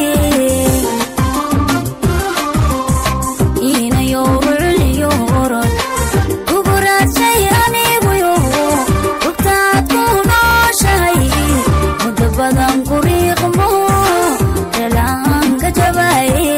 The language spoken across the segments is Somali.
inayo rucliyo orod kuguradshay aniguyo rugtaad ku nooshahay muddo badan kuriiqmo dhalaanka jabaye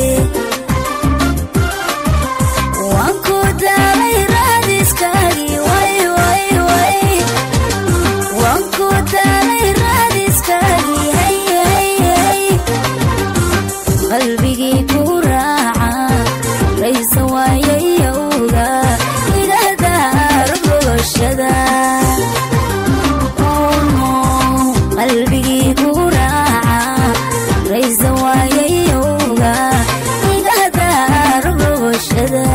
waan ku daalay raadiskaagii way way way waan ku daalay raadiskaagii hay hay hay qalbigii ku raaca raysa waayayowga igadaargoshada qalbigii ku raaca raysa waayayowga igadaargoshada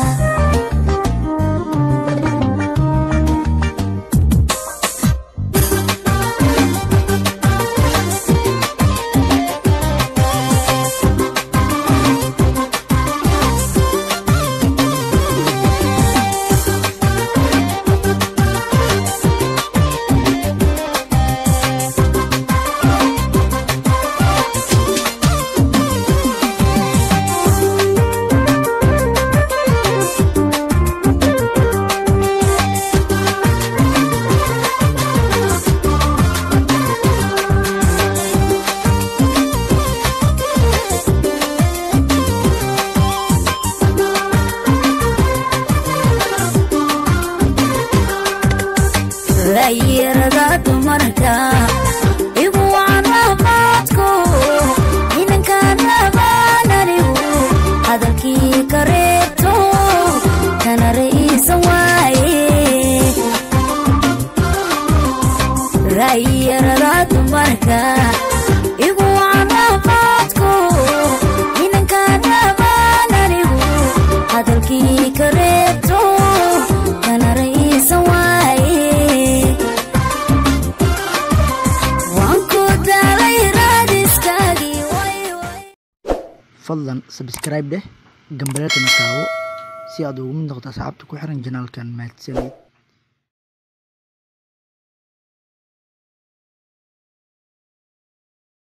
rayirada dumarka igu canaamaadku inankaanabaananigu hadalkii ka reebto kana ra'iisan waaye rayirada dumarka igu canaamaadku inankaanabaananigu hadalkii ka reebto kana ra'iisan waaye waan ku daalay raadiskaagii way way fadlan sabscribe dheh gambareerkana taawo si aad ugu mid noqoto asxaabta ku xiran janaalkan mahadsanid